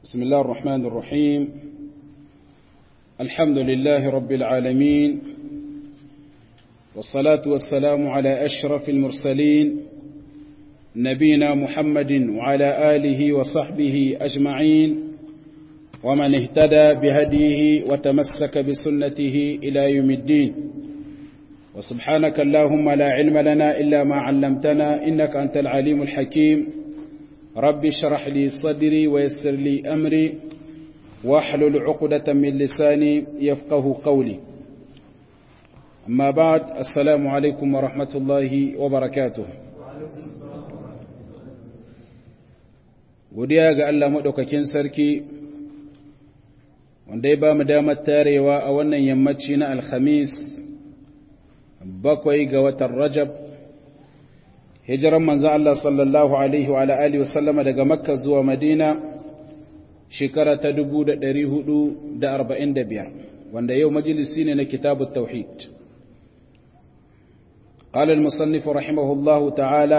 بسم الله الرحمن الرحيم الحمد لله رب العالمين والصلاة والسلام على أشرف المرسلين نبينا محمد وعلى آله وصحبه أجمعين ومن اهتدى بهديه وتمسك بسنته إلى يوم الدين وسبحانك اللهم لا علم لنا إلا ما علمتنا إنك أنت العليم الحكيم رب اشرح لي صدري ويسر لي أمري واحلل عقدة من لساني يفقه قولي أما بعد السلام عليكم ورحمة الله وبركاته godiya ga Allah maɗaukakin sarki wanda ya ba mu damar tarewa a wannan yammaci na alhamis bakwai ga watan rajab hijiran manzo Allah sallallahu alaihi wa alihi wa sallama daga makka zuwa madina shekara ta 1445 wanda yau majalisi ne na kitabut tauhid قال المصنف رحمه الله تعالى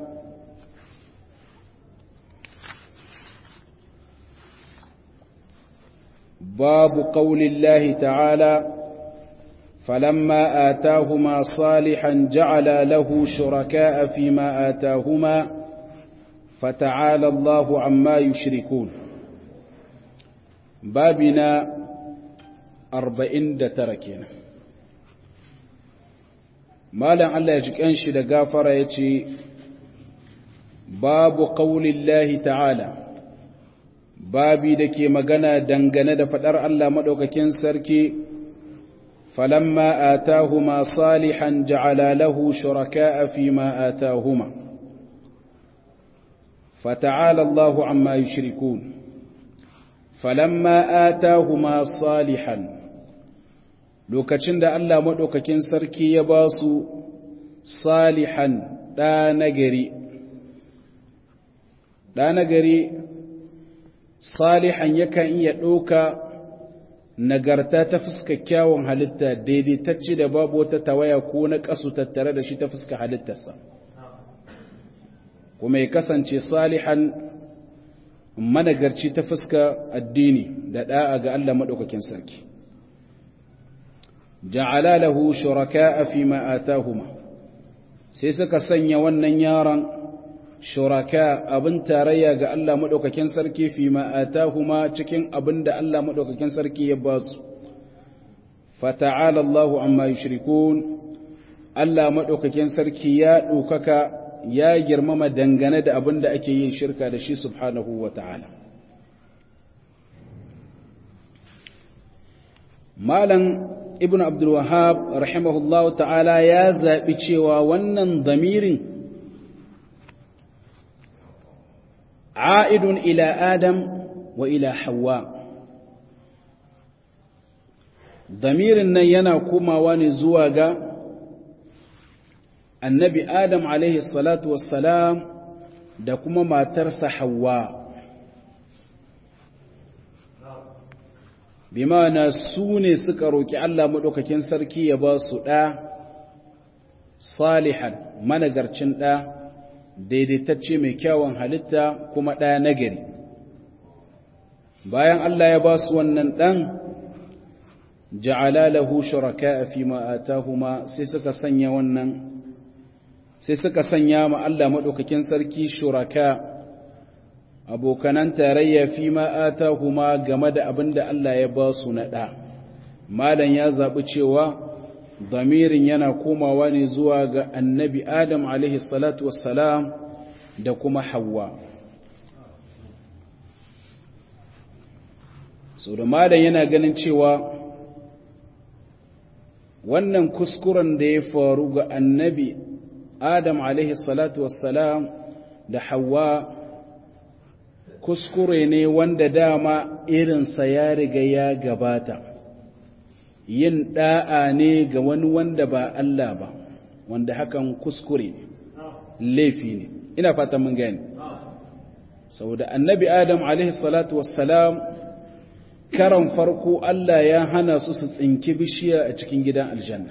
باب قول الله تعالى فلما آتاهما صالحا جعل له شركاء فيما آتاهما فتعالى الله عما يشركون بابنا أربعين دتركين مالا الله يجيك أنشي لغافر يتي باب قول الله تعالى babi da ke magana dangane da faɗar Allah maɗaukakin sarki falamma atahuma salihan ja'ala lahu shuraka'a fi ma atahuma fata'ala Allahu amma yushrikun falamma atahuma salihan lokacin da Allah maɗaukakin sarki ya ba su salihan ɗa nagari ɗa nagari salihan yakan iya ɗauka nagarta ta fuska kyawun halitta daidaitacce da babu wata tawaya ko na ƙasu tattare da shi ta fuska halittarsa kuma ya kasance salihan managarci ta fuska addini da ɗa'a ga Allah maɗaukakin sarki ja'ala lahu shuraka fi ma atahuma sai suka sanya wannan yaron shuraka abin tarayya ga Allah maɗaukakin sarki fi ma'atahuma cikin abin da Allah maɗaukakin sarki ya ba su fata'ala Allahu amma yushrikun Allah maɗaukakin sarki ya ɗaukaka ya girmama dangane da abin da ake yin shirka da shi subhanahu wa ta'ala malam ibn abdul wahab rahimahullahu ta'ala ya zaɓi cewa wannan damirin عائد إلى آدم وإلى حواء ضمير ينا كما واني زواغا النبي آدم عليه الصلاة والسلام da kuma matarsa Hawwa bimana su ne suka roki Allah maɗaukakin sarki ya ba su ɗa salihan managarcin ɗa daidaitacce mai kyawun halitta kuma ɗaya nagari bayan Allah ya ba su wannan ɗan ja'ala lahu shuraka fi ma atahuma sai suka sanya wannan sai suka sanya ma Allah madaukakin sarki shuraka abokanan tarayya fi ma atahuma game da abinda Allah ya ba su na ɗa malam ya zaɓi cewa damirin yana komawa ne zuwa ga annabi adam alaihi salatu wassalam da kuma hawa so da malam yana ganin cewa wannan kuskuren da ya faru ga annabi adam alaihi salatu wassalam da hawa kuskure ne wanda dama irinsa ya riga ya gabata yin da'a ne ga wani wanda ba Allah ba wanda hakan kuskure ne laifi ne ina fata mun gani saboda annabi adam alaihi salatu wassalam karan farko Allah ya hana su su tsinki bishiya a cikin gidan aljanna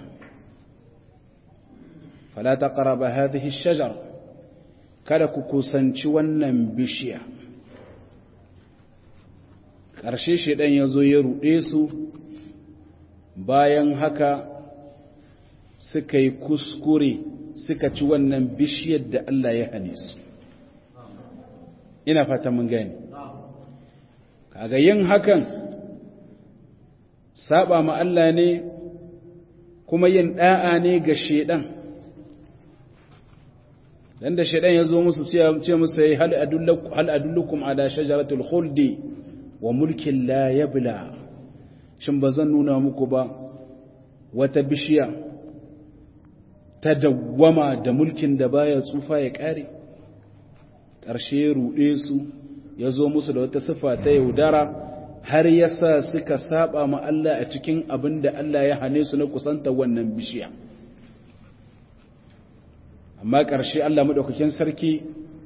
fala taqraba hadhihi ash-shajar kada ku kusanci wannan bishiya ƙarshe shaidan ya zo ya ruɗe su bayan haka suka yi kuskure suka ci wannan bishiyar da Allah ya hane su ina fata mun gani kaga yin hakan saba ma Allah ne kuma yin da'a ne ga shedan dan da shedan yazo musu ce musu yayi hal adullukum hal adullukum ala shajaratul khuldi wa mulkin la yabla shin bazan nuna muku ba wata bishiya ta dawwama da mulkin da baya tsufa ya kare ƙarshe ruɗe su ya zo musu da wata sifa ta yaudara har ya sa suka saba ma Allah a cikin abin da Allah ya hane su na kusanta wannan bishiya amma ƙarshe Allah maɗaukakin sarki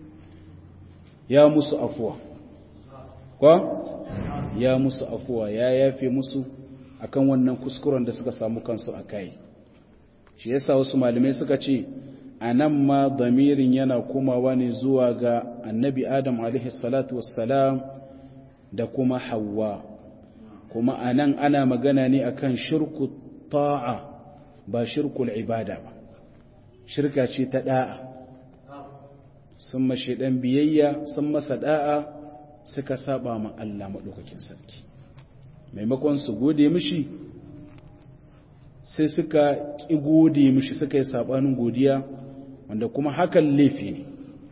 ya musu afuwa kwa ya musu afuwa ya yafe musu akan wannan kuskuren da suka samu kansu a kai shi yasa wasu malamai suka ce a nan ma damirin yana komawa ne zuwa ga annabi adam alaihi salatu wassalam da kuma hawa kuma a nan ana magana ne akan shirku ta'a ba shirkul ibada ba shirka ce ta da'a sun mashi dan biyayya sun masa da'a suka saba ma Allah maɗaukakin sarki maimakon su gode mishi sai suka ƙi gode mishi suka yi saɓanin godiya wanda kuma hakan laifi ne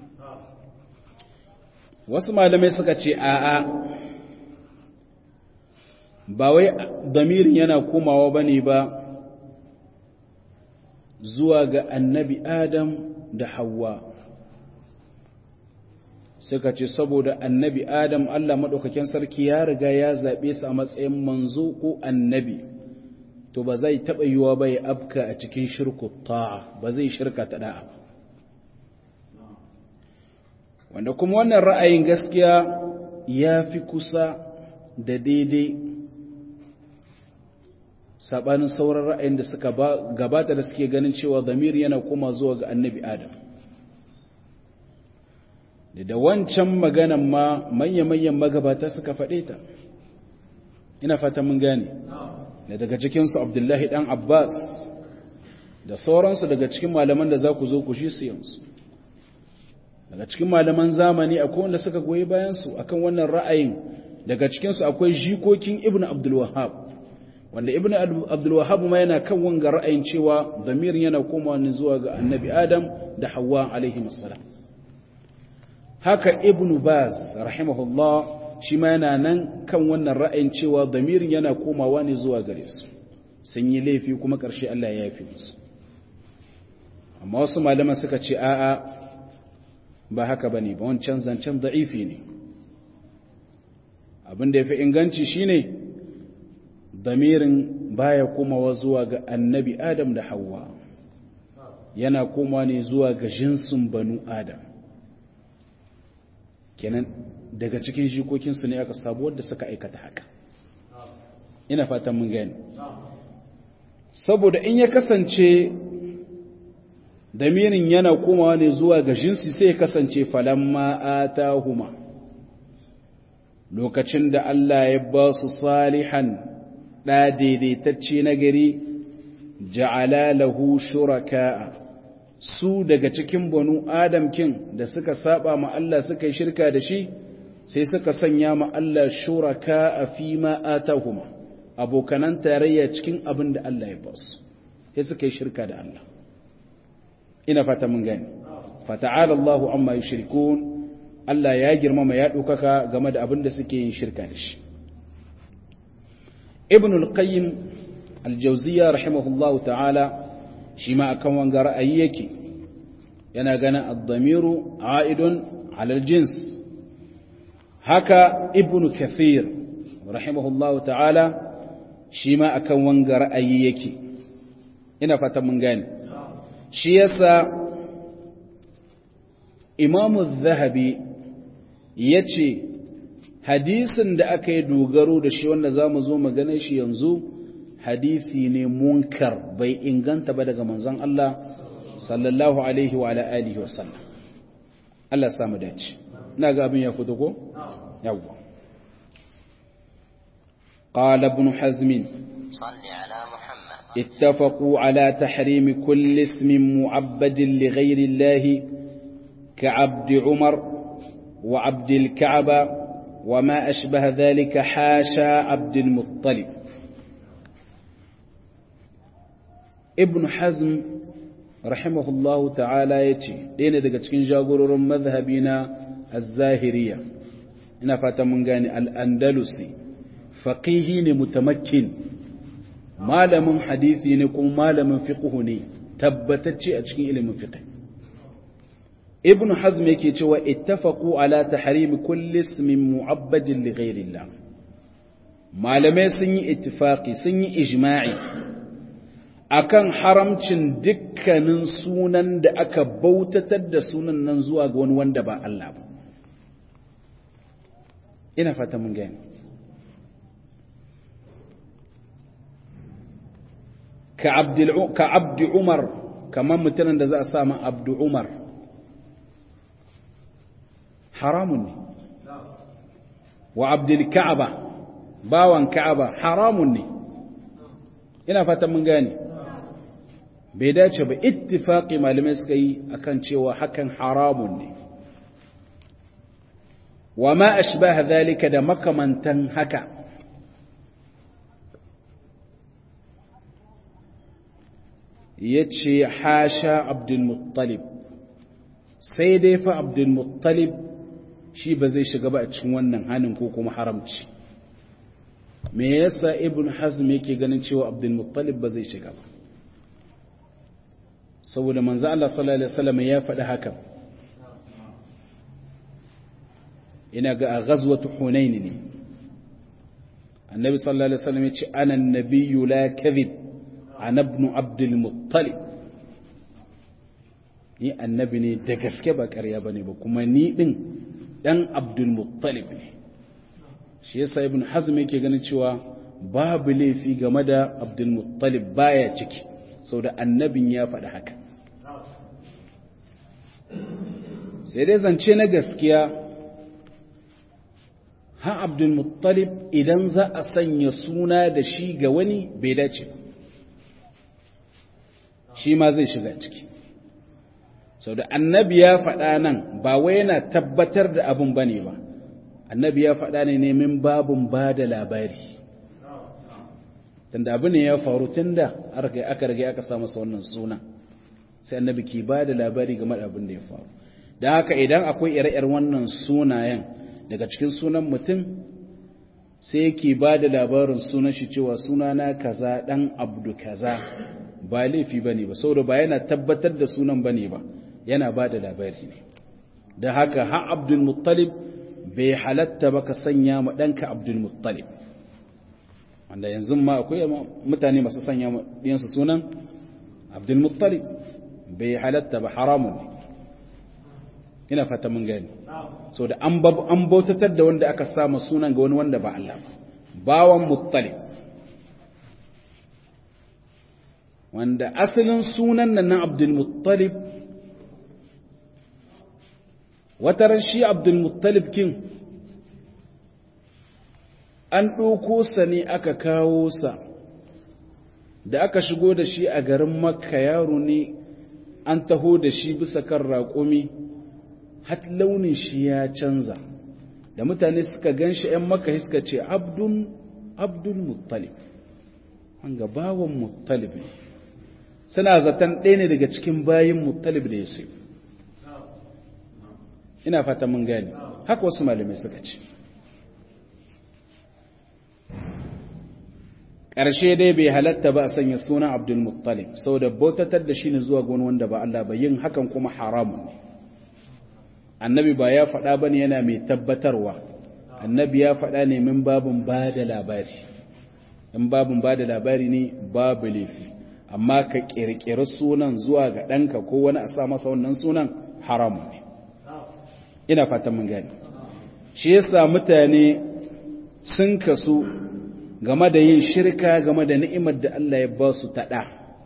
wasu malamai suka ce a'a ba wai damirin yana komawa ba ne ba zuwa ga annabi adam da hawa suka ce saboda annabi adam allah maɗaukakin sarki ya riga ya zaɓe su a matsayin manzo ko annabi to ba zai taɓa yiwa ba ya afka a cikin shirku ta'a ba zai shirka ta da'a ba wanda kuma wannan ra'ayin gaskiya ya fi kusa da daidai saɓanin sauran ra'ayin da suka gabata da suke ganin cewa zamiri yana koma zuwa ga annabi adam da da wancan maganan ma manya-manyan magabata suka faɗe ta ina fata mun gane da daga cikinsu abdullahi ɗan abbas da sauransu daga cikin malaman da za ku zo ku shi su yansu daga cikin malaman zamani akwai wanda suka goyi bayansu akan wannan ra'ayin daga cikinsu akwai jikokin ibn abdulwahab wanda ibn abdulwahab ma yana kan wanga ra'ayin cewa zamirin yana komawa ne zuwa ga annabi adam da hawa alaihi salam haka ibn baz rahimahullah shi ma yana nan kan wannan ra'ayin cewa zamirin yana komawa ne zuwa gare su sun yi laifi kuma ƙarshe Allah ya yafi musu amma wasu malaman suka ce a'a ba haka bane ba wancan zancen da'ifi ne abin da yafi inganci shine damirin baya komawa zuwa ga annabi adam da hawa yana komawa ne zuwa ga jinsin banu adam kenan daga cikin jikokinsu ne aka sabu wadda suka aikata haka ina fatan mun gani saboda in ya kasance damirin yana komawa ne zuwa ga jinsi sai ya kasance falamma atahuma lokacin da Allah ya ba su salihan da daidaitacce na gari ja'ala lahu shuraka'a su daga cikin banu adam kin da suka saba ma Allah suka yi shirka da shi sai suka sanya ma Allah shuraka'a fi ma atahuma abokanan tarayya cikin abin da Allah ya ba su sai suka yi shirka da Allah ina fata mun gani fata'ala Allahu amma yushrikun Allah ya girmama ya dokaka game da abin da suke yin shirka da shi Ibn al-Qayyim al-Jawziyya rahimahullahu ta'ala shi ma akan wanga ra'ayi yake yana ganin ad-damiru a'idun 'ala al-jins haka Ibn Kathir rahimahullahu ta'ala shi ma akan wanga ra'ayi yake ina fata mun gani shi yasa imamu zahabi ya ce hadisin da aka yi dogaro da shi wanda za mu zo magana shi yanzu hadisi ne munkar bai inganta ba daga manzon Allah sallallahu alaihi wa alihi wa sallam Allah samu dace ina ga abin ya fito ko yawwa قال ابن حزم صل على محمد اتفقوا على تحريم كل اسم معبد لغير الله كعبد عمر وعبد الكعبة وما أشبه ذلك حاشا عبد المطلب ابن حزم رحمه الله تعالى يتي دين daga cikin jagororin mazhabi na az-zahiriyya ina fata mun gane al-andalusi faqihi ne mutamakkin malamin hadisi ne kuma malamin fiqhu ne tabbatacce a cikin ilimin fiqh ibn hazm yake cewa ittafaqu ala tahrim kulli ismin mu'abbadin li ghayrillah malamai sun yi ittifaqi sun yi ijma'i akan haramcin dukkanin sunan da aka bautatar da sunan nan zuwa ga wani wanda ba Allah ba ina fata mun gani ka abdul ka abdu umar kamar mutanen da za a sa ma abdu umar haramun ne wa abdul ka'aba bawan ka'aba haramun ne ina fatan mun gane bai dace ba ittifaqi malamai suka yi akan cewa hakan haramun ne wa ma ashbaha zalika da makamantan haka yace hasha abdul muttalib sai dai fa abdul muttalib shi ba zai shiga ba a cikin wannan hanin ko kuma haramci me yasa ibn hazm yake ganin cewa abdul muttalib ba zai shiga ba saboda manzo Allah sallallahu alaihi wasallam ya faɗi haka ina ga a ghazwatu hunain ne annabi sallallahu alaihi wasallam ya ce ana annabiyyu la kadhib ana ibn abdul muttalib ni annabi ne da gaske ba ƙarya bane ba kuma ni din dan abdul muttalib ne shi yasa ibn hazm yake ganin cewa babu laifi game da abdul muttalib baya ciki da annabin ya faɗi haka sai dai zance na gaskiya ha abdul muttalib idan za a sanya suna da shi ga wani bai dace ba shi ma zai shiga ciki sau da annabi ya faɗa nan ba wai yana tabbatar da abin ba ne ba annabi ya faɗa ne nemin babin ba da labari tunda abu ne ya faru tun da aka rage aka samu sa wannan suna sai annabi ke ba da labari game da abin da ya faru da haka idan akwai ire-iren wannan sunayen daga cikin sunan mutum sai yake ba da labarin sunan shi cewa sunana kaza dan abdu kaza ba laifi bane ba saboda ba yana tabbatar da sunan bane ba yana ba da labari ne da haka ha abdul muttalib bai halatta ba ka sanya ma ɗanka abdul muttalib wanda yanzu ma akwai mutane masu sanya ɗiyansu sunan abdul muttalib bai halatta ba haramun ne ina fata mun gani so da an bautatar da wanda aka samu sunan ga wani wanda ba Allah ba bawan muttalib wanda asalin sunan nan na abdulmuttalib wataran shi abdulmuttalib kin an ɗauko sa ne aka kawo sa da aka shigo da shi a garin makka yaro ne an taho da shi bisa kan raƙumi hat launin shi ya canza da mutane suka gan shi ‘yan makka suka ce abdul muttalib an ga bawan muttalib ne suna zaton ɗaya ne daga cikin bayin muttalib da yusuf ina fata mun gani haka wasu malamai suka ce ƙarshe dai bai halatta ba a sanya suna abdul muttalib saboda bautatar da shi ne zuwa gona wanda ba Allah ba yin hakan kuma haramun ne annabi ba ya faɗa ba ne yana mai tabbatarwa annabi ya faɗa ne min babin ba da labari in babin ba da labari ne babu laifi amma ka ƙirƙiri sunan zuwa ga ɗanka ko wani a sa masa wannan sunan haramun ne ina fatan mun gani shi yasa mutane sun kasu game da yin shirka game da ni'imar da Allah ya ba su taɗa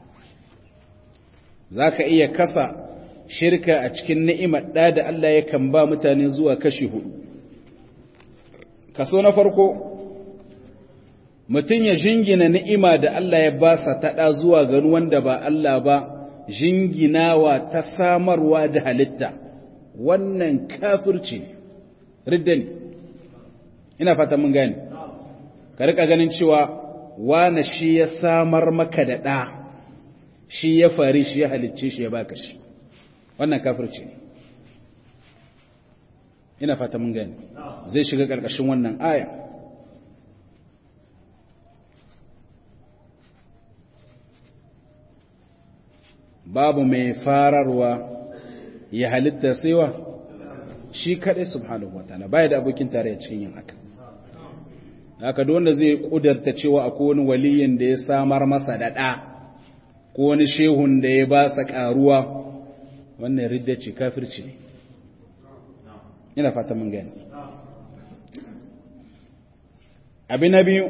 za ka iya kasa shirka a cikin ni'imar ɗa da Allah ya kan ba mutane zuwa kashi hudu kaso na farko mutum ya jingina ni'ima da Allah ya ba sa taɗa zuwa gani wanda ba Allah ba jinginawa ta samarwa da halitta wannan kafirci ridda ne ina fata mun gani ka rika ganin cewa wane shi ya samar maka da ɗa shi ya fari shi ya halicce shi ya baka shi wannan kafirci ne ina fata mun gani zai shiga ƙarƙashin wannan aya babu mai fararwa ya halitta saiwa shi kaɗai subhanahu wa ta'ala baya da abokin tare cikin yin haka haka da wanda zai kudarta cewa akwai wani waliyin da ya samar masa da ɗa ko wani shehun da ya ba sa ƙaruwa wannan ridda ce kafirci ne ina fata mun gani abi na biyu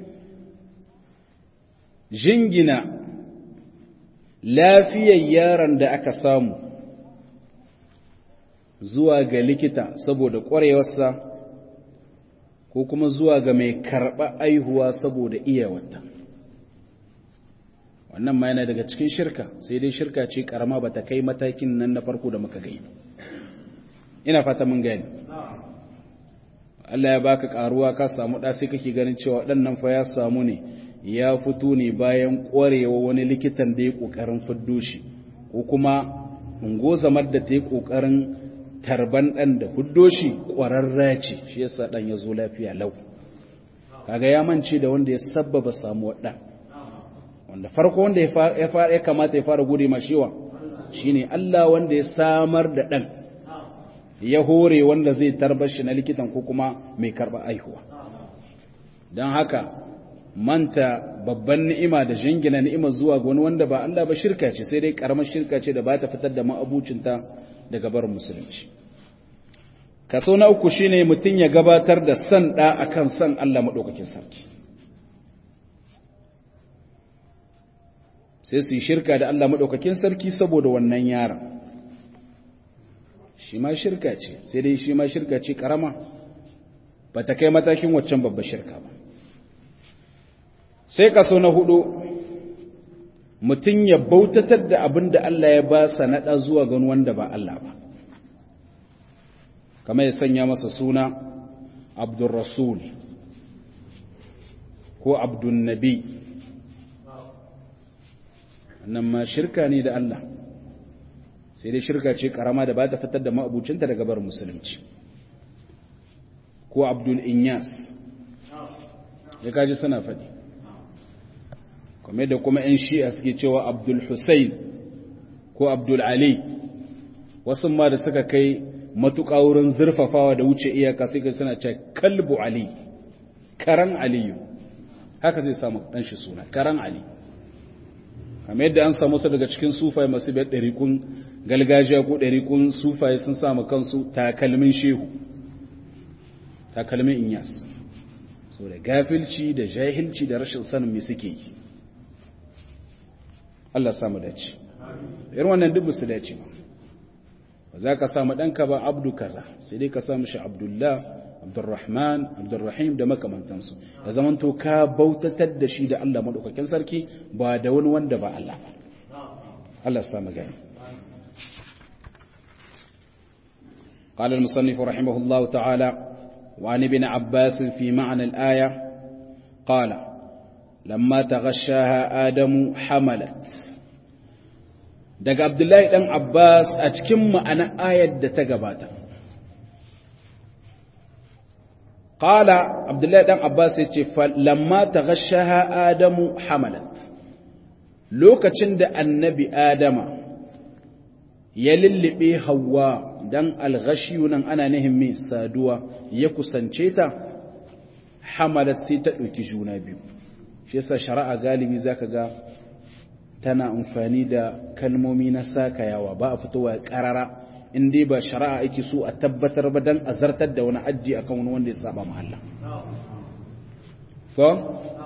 jingina lafiyar yaron da aka samu zuwa ga likita saboda ƙwarewarsa ko kuma zuwa ga mai karɓa aihuwa saboda iyawarta wannan ma yana daga cikin shirka sai dai shirka ce ƙarama ba ta kai matakin nan na farko da muka gai ina fata mun gani Allah ya baka ƙaruwa ka samu ɗa sai kake ganin cewa ɗannan fa ya samu ne ya fito ne bayan ƙwarewa wani likitan da ya ƙoƙarin fiddo shi ko kuma ungozamar da ta yi ƙoƙarin tarban ɗan da fiddo shi ƙwararra ce shi yasa ɗan ya zo lafiya lau kaga ya mance da wanda ya sabbaba samuwar ɗan wanda farko wanda ya kamata ya fara gode ma shiwa shine Allah wanda ya samar da ɗan ya hore wanda zai tarbar shi na likitan ko kuma mai karɓar aihuwa don haka manta babban ni'ima da jingina ni'ima zuwa ga wani wanda ba Allah ba shirka ce sai dai karamar shirka ce da ba ta fitar da ma'abucinta daga barin musulunci kaso na uku shine mutum ya gabatar da san da akan san Allah madaukakin sarki sai su yi shirka da Allah madaukakin sarki saboda wannan yaron shi ma shirka ce sai dai shi ma shirka ce karama ba ta kai matakin waccan babbar shirka ba sai kaso na hudu mutum ya bautatar da abin da Allah ya ba sa naɗa zuwa gan wanda ba Allah ba kama ya sanya masa suna abdurrasul ko abdunnabi nan ma shirka ne da Allah sai dai shirka ce karama da ba ta fitar da ma'abucinta daga bar musulunci ko abdul inyas ya kaji suna faɗi kuma da kuma 'yan shi'a suke cewa abdul hussein ko abdul ali wasu ma da suka kai matuƙa wurin zurfafawa da wuce iyaka sai suna ce kalbu ali karan aliyu haka zai samu ɗanshi suna karan ali kamar yadda an samu su daga cikin sufaye masu biyar ɗarikun galgajiya ko ɗarikun sufaye sun samu kansu takalmin shehu takalmin inyas so da gafilci da jahilci da rashin sanin me suke yi Allah samu dace irin wannan duk su dace ba ba za ka samu ɗanka ba abdu kaza sai dai ka samu shi abdullah abdurrahman abdurrahim da makamantansu da zamanto ka bautatar da shi da Allah maɗaukakin sarki ba da wani wanda ba Allah ba Allah samu gani قال المصنف رحمه الله تعالى وعن ابن عباس في معنى الآية قال لما تغشاها آدم حملت daga Abdullahi dan Abbas a cikin ma'ana ayar da ta gabata qala Abdullahi dan Abbas yace lamma taghashaha Adamu hamalat lokacin da annabi Adama ya lullube Hawwa dan alghashiyu nan ana nihin mai saduwa ya kusance ta hamalat sai ta ɗauki juna biyu shi yasa shari'a galibi zaka ga tana amfani da kalmomi na sakayawa ba a fitowa karara in dai ba shari'a ake so a tabbatar ba dan azartar da wani haddi akan wani wanda ya saba mahalla ko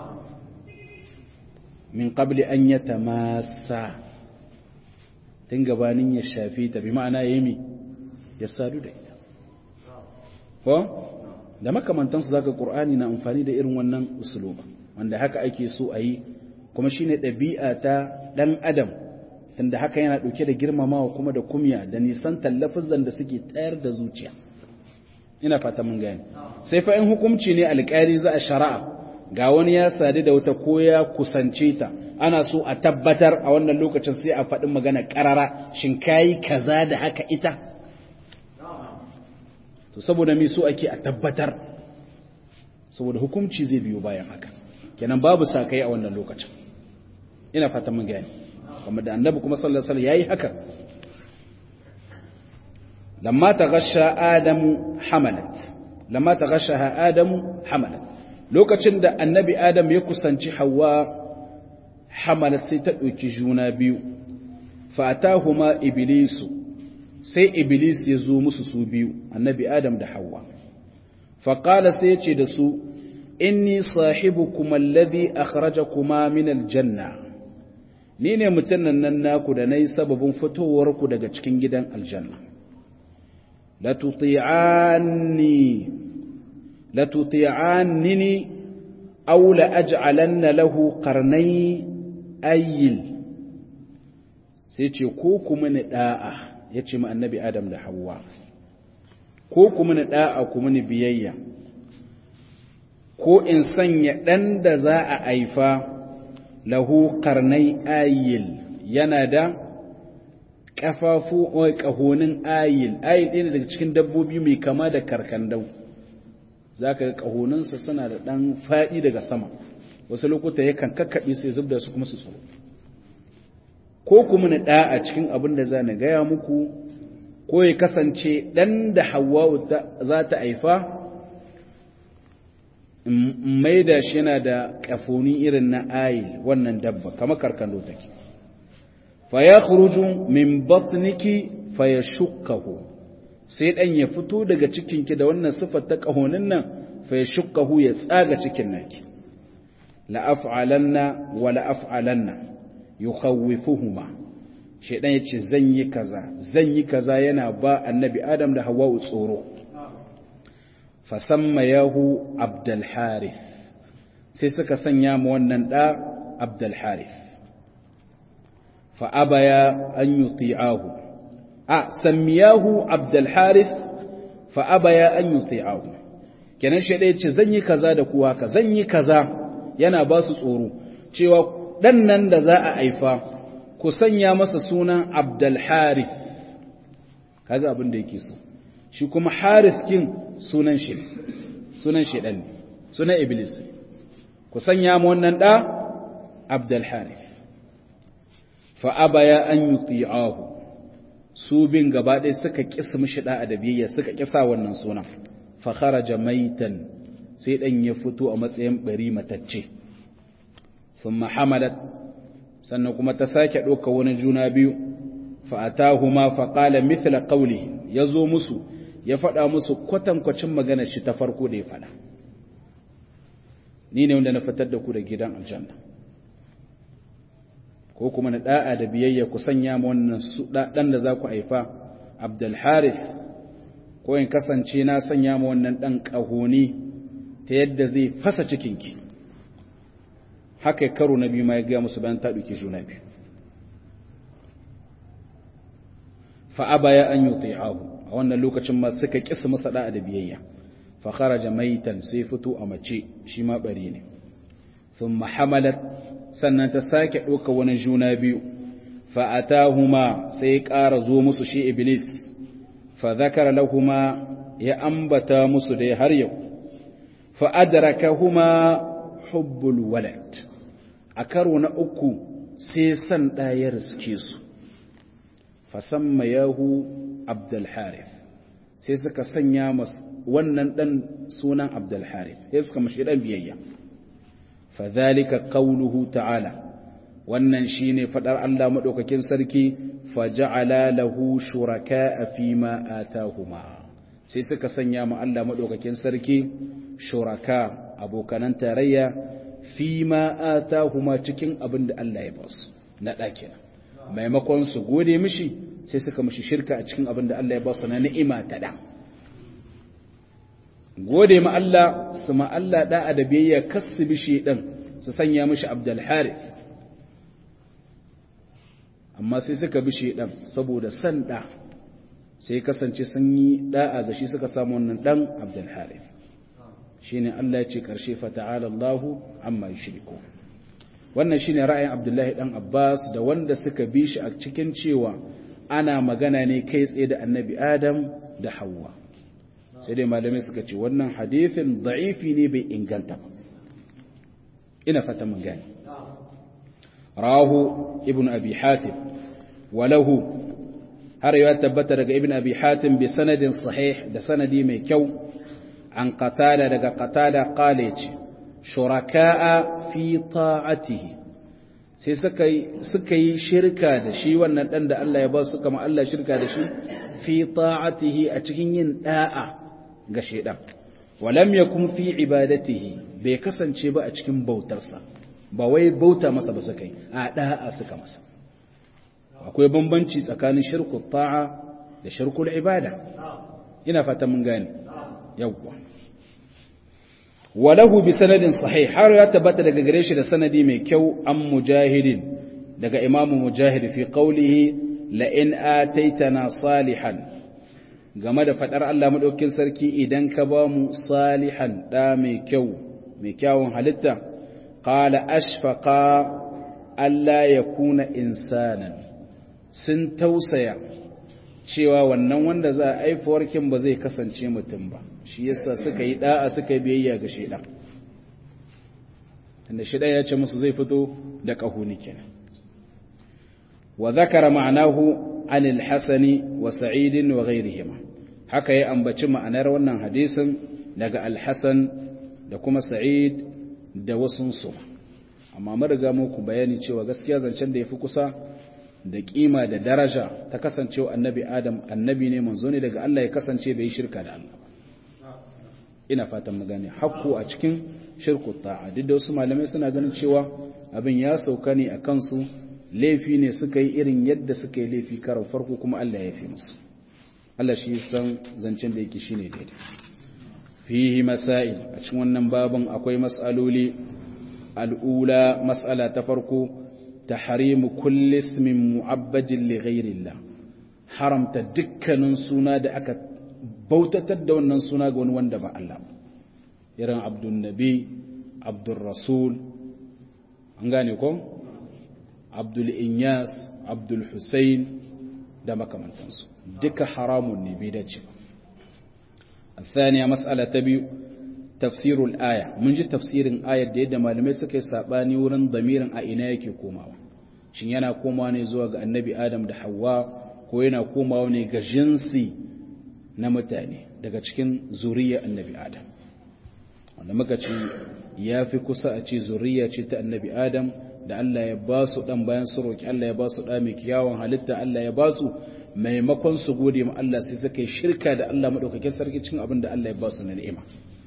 min qabli an yatamassa tun gabanin ya shafe ta bi ma'ana yayi ya sadu da ita ko da makamantansu zaka qur'ani na amfani da irin wannan usuluba wanda haka ake so a yi kuma shine ɗabi'a ta ɗan adam tunda haka yana ɗauke da girmamawa kuma da kumya da nisan tallafin da suke tayar da zuciya ina fata mun gani sai fa in hukunci ne alƙali za a shari'a ga wani ya sadu da wata ko ya kusance ta ana so a tabbatar a wannan lokacin sai a faɗi magana ƙarara shin kayi kaza da haka ita to saboda me so ake a tabbatar saboda hukunci zai biyo bayan haka kenan babu sakai a wannan lokacin ina fata mun gani kuma da annabi kuma sallallahu alaihi wasallam yayi haka lamma taghasha adamu hamalat lamma taghashaha adamu hamalat lokacin da annabi adam ya kusanci hawa hamalat sai ta dauki juna biyu fa atahuma iblisu sai iblis ya zo musu su biyu annabi adam da hawa fa qala sai ya ce da su inni sahibukum alladhi akhrajakuma min aljanna ni ne mutumin nan naku da nayi sababin fitowar ku daga cikin gidan aljanna la tuti'anni la tuti'annini aw la aj'alanna lahu qarnay ayil sai ce ko kuma ni da'a yace mu annabi adam da Hauwa. ko kuma ni da'a kuma ni biyayya ko in sanya ɗan da za a haifa lahu karnai ayil yana da ƙafafu ƙahonin ayil ayil ɗaya daga cikin dabbobi mai kama da karkandau za ka ga ƙahoninsa suna da ɗan faɗi daga sama wasu lokuta yakan kakkaɓe sai zub da su kuma su tsoro ko kuma na ɗa a cikin abin da za na gaya muku ko ya kasance ɗan da hawa za ta haifa mai da shi yana da ƙafoni irin na ayil wannan dabba kama karkando take fa ya khuruju min batniki fa ya shukkahu sai dan ya fito daga cikinki da wannan sifar ta ƙahonin nan fa ya shukkahu ya tsaga cikin naki la af'alanna wa la af'alanna yukhawwifuhuma shedan yace zan yi kaza zan yi kaza yana ba annabi adam da hawwa tsoro fasammayahu abdul harith sai suka sanya mu wannan da abdul harith fa abaya an yuti'ahu a sammiyahu abdul harith fa abaya an yuti'ahu kenan shi dai ce zan yi kaza da ku haka zan yi kaza yana ba su tsoro cewa dan nan da za a haifa ku sanya masa sunan abdul harith kaga abin da yake so shi kuma harith kin sunan shi sunan shedan ne sunan iblis ku sanya mu wannan da abdul harith fa abaya an yuti'ahu su bin gaba ɗaya suka kisa mishi da adabiyya suka kisa wannan sunan fa kharaja maitan sai dan ya fito a matsayin bari matacce thumma hamalat sannan kuma ta sake ɗauka wani juna biyu fa atahuma fa qala mithla qawlihi yazo musu ya faɗa musu kwatankwacin magana shi ta farko da ya faɗa ni ne wanda na fitar da ku da gidan aljanna ko kuma na da'a da biyayya ku sanya mu wannan su dan da za ku haifa Abdul Harith ko in kasance na sanya mu wannan dan kahoni ta yadda zai fasa cikinki haka karo na biyu ma ya ga musu bayan ta duke juna biyu fa abaya an yuti'ahu a wannan lokacin ma suka kisa masa da'a da biyayya fa kharaja maitan sai fito a mace shi ma bari ne thumma hamalat sannan ta sake ɗauka wani juna biyu fa atahuma sai ƙara zo musu shi iblis fa zakara lahuma ya ambata musu dai har yau fa adrakahuma hubbul walad a karo na uku sai san ɗaya riske su fa sammayahu abdul harith sai suka sanya wannan ɗan sunan abdul harith sai suka mashi ɗan biyayya fa zalika qawluhu ta'ala wannan shine fadar Allah madaukakin sarki fa ja'ala lahu shuraka'a fima atahuma sai suka sanya ma Allah madaukakin sarki shuraka abokanan tarayya fima atahuma cikin abin da Allah ya basu na dakina maimakon su gode mishi sai suka mishi shirka a cikin abin da Allah ya basu na ni'ima ta da gode ma Allah su ma Allah da'a da biyayya kassu bishi din su sanya mishi abdul harith amma sai suka bi shedan saboda san da sai kasance sun yi da'a ga shi suka samu wannan dan abdul harith shine Allah ya ce karshe fa ta'ala Allahu amma yushriku wannan shine ra'ayin Abdullahi dan Abbas da wanda suka bi shi a cikin cewa ana magana ne kai tsaye da Annabi Adam da Hawwa sai dai malamai suka ce wannan hadithin da'ifi ne bai inganta ba ina fata mun gane rahu ibn abi hatim walahu har ya tabbata daga ibn abi hatim bi sanadin sahih da sanadi mai kyau an qatada daga qatada qala yace shuraka'a fi ta'atihi sai suka yi suka yi shirka da shi wannan dan da Allah ya ba su kama Allah shirka da shi fi ta'atihi a cikin yin da'a ga shedan walam yakun fi ibadatihi bai kasance ba a cikin bautarsa ba wai bauta masa ba suka yi a da'a suka masa akwai bambanci tsakanin shirkul ta'a da shirkul ibada ina fata mun gane yawwa walahu bi sanadin sahih har ya tabbata daga gare shi da sanadi mai kyau an mujahidin daga imamu mujahid fi qawlihi la in ataitana salihan game da fadar Allah madaukakin sarki idan ka ba mu salihan da mai kyau mai kyawun halitta qala ashfaqa alla yakuna insanan sun tausaya cewa wannan wanda za a aifuwarkin ba zai kasance mutum ba shi yasa suka yi da'a suka yi biyayya ga shaidan inda shaidan ya ce musu zai fito da kahuni kenan wa zakara ma'anahu anil hasani wa sa'idin wa ghairihima haka ya ambaci ma'anar wannan hadisin daga al-hasan da kuma sa'id da wasunsu amma mun riga muku bayani cewa gaskiya zancen da yafi kusa da kima da daraja ta kasancewa annabi adam annabi ne manzo ne daga Allah ya kasance bai shirka da Allah ina fatan mu gane hakku a cikin shirku ta'a duk da wasu malamai suna ganin cewa abin ya sauka ne a kansu laifi ne suka yi irin yadda suka yi laifi karon farko kuma Allah ya fi musu Allah shi san zancen da yake shine daidai fihi masail a cikin wannan babin akwai mas'aloli al'ula mas'ala ta farko tahrimu kulli ismin mu'abbadin li ghairillah haramta dukkanin suna da aka bautatar da wannan suna ga wani wanda ba Allah irin abdul nabi abdul rasul an gane ko abdul inyas abdul husain da makamantansu duka haramun ne bai dace ba الثانية مسألة تبي تفسير الآية من جي تفسير آية دي دا malamai suka yi sabani wurin damirin a ina yake komawa shin yana komawa ne zuwa ga annabi Adam da Hawwa ko yana komawa ne ga jinsi na mutane daga cikin zuriya annabi Adam wanda muka ce ya fi kusa a ce zuriya ce ta annabi Adam da Allah ya ba su dan bayan su roki Allah ya ba su da mai kyawun halitta Allah ya ba su maimakon su gode ma Allah sai suka yi shirka da Allah madaukakin sarki cikin abin da Allah ya ba su na ni'ima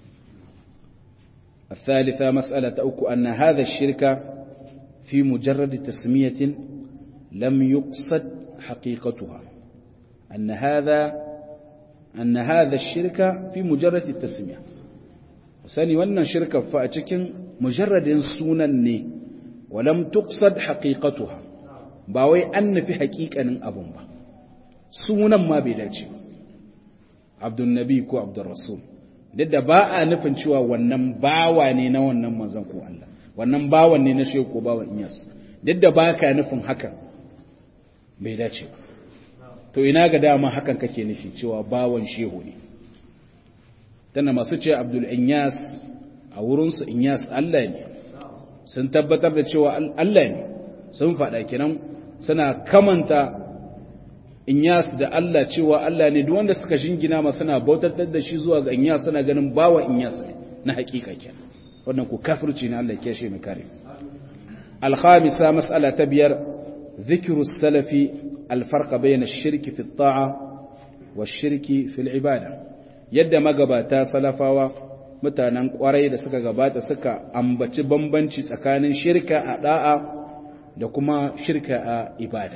الثالثة مسألة أوك أن هذا الشرك في مجرد تسمية لم يقصد حقيقتها أن هذا أن هذا الشرك في مجرد التسمية وساني وأن شركة فأتكن مجرد سنن ولم تقصد حقيقتها باوي أن في حقيقة أبن با سنن ما بيداتي عبد النبي كو عبد الرسول duk da ba a nufin cewa wannan bawa ne na wannan manzon ko Allah wannan bawan ne na shehu ko bawan Iyas duk da ba ka nufin hakan bai dace ba to ina ga dama hakan kake nufi cewa bawan shehu ne tana masu ce Abdul Inyas a wurinsu Inyas Allah ne sun tabbatar da cewa Allah ne sun faɗa kenan suna kamanta Inyas da Allah cewa Allah ne duk wanda suka jingina ma suna bautatar da shi zuwa ga Inyas suna ganin bawa Inyas ne na hakika kenan wannan ku kafirci ne Allah ya shi mu kare al-khamisa mas'ala ta biyar dhikru salafi al-farq bayna ash-shirki fi at-ta'a wash-shirki fi al-ibada yadda magabata salafawa mutanen kwarai da suka gabata suka ambaci bambanci tsakanin shirka a da'a da kuma shirka a ibada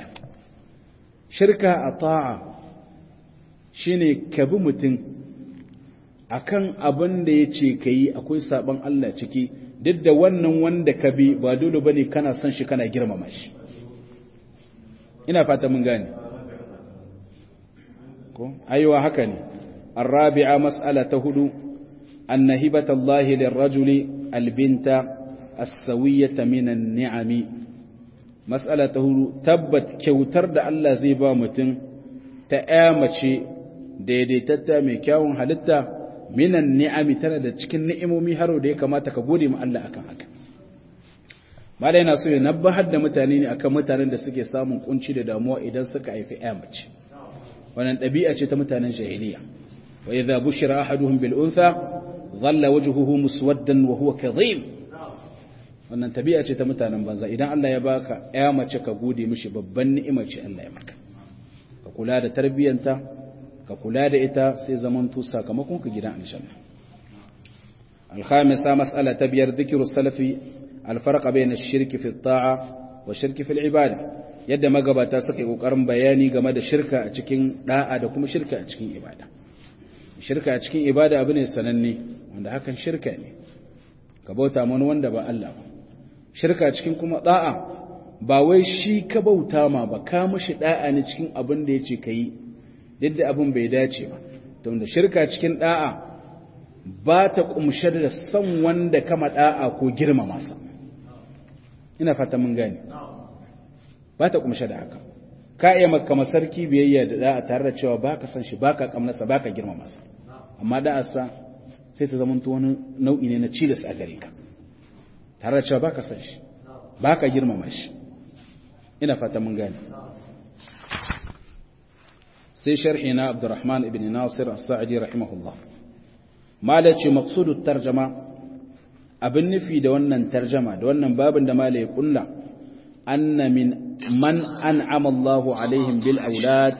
shirka a ta'a shi ne ka bi mutum akan abin da ya ce ka yi akwai saban Allah ciki duk da wannan wanda ka bi ba dole ba ne kana son shi kana girmama shi ina fata mun gane ko aiwa haka ne الرابعة مسألة هدو أن هبة الله للرجل البنت السوية من النعم مسألة هدو تبت كوتر دا الله زيبا متن تآمشي daidaitatta mai kyawun halitta minan ni'ami tana da cikin ni'imomi haro da ya kamata ka gode ma Allah akan haka malai yana so ya nabbahar da mutane ne akan mutanen da suke samun kunci da damuwa idan suka haifi ƴa mace wannan ɗabi'a ce ta mutanen jahiliya wa idza bushira ahaduhum bil untha dhalla wajhuhu muswaddan wa huwa kadhim wannan tabi'a ce ta mutanen banza idan Allah ya baka ƴa mace ka gode mishi babban ni'ima ce Allah ya maka ka kula da tarbiyyanta ka kula da ita sai zamanto sakamakon ka gidan aljanna الخامسة مسألة تبير ذكر السلف الفرق بين الشرك في الطاعة والشرك في العبادة يد ما قبتا سكي قرن بياني game da shirka a cikin da'a da kuma shirka a cikin ibada shirka a cikin ibada abu ne sananne wanda hakan shirka ne ka bauta mana wanda ba Allah ba shirka a cikin kuma da'a ba wai shi ka bauta ma ba ka mishi da'a ne cikin abin da yace kai yadda abin bai dace ba to da shirka cikin da'a ba ta kumshe da son wanda kama da'a ko girmama sa ina fata mun gane ba ta kumshe da haka ka iya maka masarki biyayya da da'a tare da cewa baka san shi baka kamnasa baka girmama sa amma da'a sa sai ta zamanto wani nau'i ne na cilis a gare ka tare da cewa baka san shi baka girmama shi ina fata mun gane sai sharhi na Abdurrahman ibn Nasir as-Sa'di rahimahullah malaci maqsudut tarjama abin nufi da wannan tarjama da wannan babin da malai ya kulla anna min man an'ama Allahu alaihim bil aulad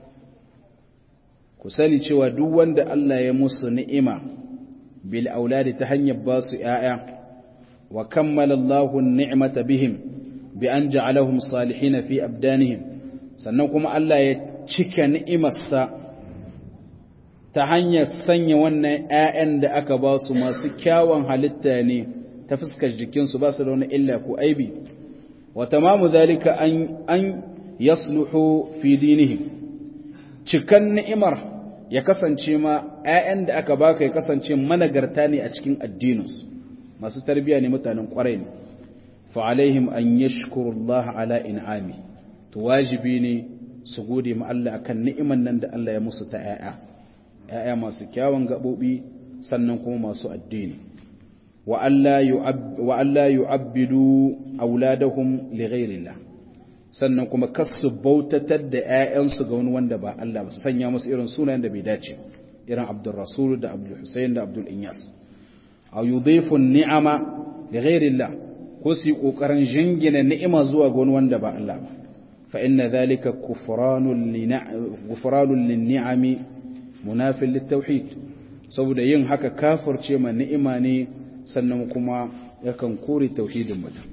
ku sani cewa duk wanda Allah ya musu ni'ima bil aulad ta hanyar ba su ƴaƴa wa kammala Allahu an-ni'mata bihim bi an ja'alahum salihin fi abdanihim sannan kuma Allah ya cika ni'imarsa ta hanyar sanya wannan ‘ya'yan da aka ba su masu kyawun halitta ne ta fuskar jikinsu ba su da wani illa ko aibi, wata mamu zalika an yasluhu fi dinihim cikan ni'imar ya kasance ma ‘ya'yan da aka baka ya kasance managarta ne a cikin addininsu masu tarbiya ne mutanen ƙwarai ne fa'alaihim an yashkurullaha ala in'ami to wajibi ne su gode ma Allah akan ni'iman nan da Allah ya musu ta ‘ya'ya, ‘ya'ya masu kyawun gaɓoɓi sannan kuma masu addini. Wa Allah yu'abbidu auladahum li ghairillah sannan kuma kasu bautatar da ‘ya'yansu ga wani wanda ba Allah ba su sanya musu irin sunayen da bai dace irin Abdul Rasul da Abdul Hussein da Abdul Inyas. A yudhifun ni'ama li ghairillah ko su yi ƙoƙarin jingina ni'ima zuwa ga wani wanda ba Allah ba. فإن ذلك كفران غفران للنعم مناف للتوحيد saboda yin haka kafirce ma ni'ima ne sannan kuma yakan kore tauhidin mutum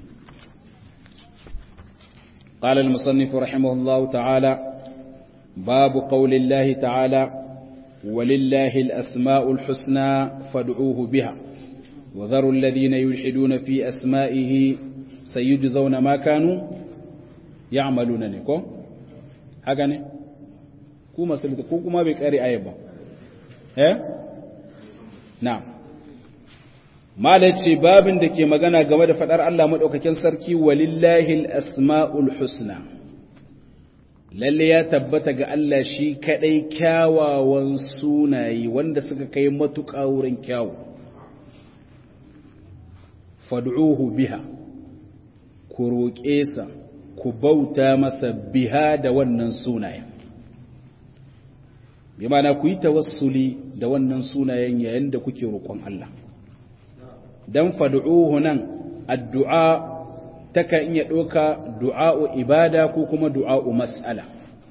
قال المصنف رحمه الله تعالى باب قول الله تعالى ولله الأسماء الحسنى فادعوه بها وذروا الذين يلحدون في أسمائه سيجزون ما كانوا ya'maluna ne ko haka ne ku masu ko kuma bai kare ayat ba eh na'am malaci babin da ke magana game da fadar Allah madaukakin sarki walillahi al-asmaul husna lalle ya tabbata ga Allah shi kadai kyawawan sunaye wanda suka kai matuƙa wurin kyawu fad'uhu biha ku roƙe sa ku bauta masa biha da wannan sunayen bi mana ku yi tawassuli da wannan sunayen yayin da kuke roƙon Allah dan fad'uhu nan addu'a taka iya ɗauka du'a'u ibada ko kuma du'a'u mas'ala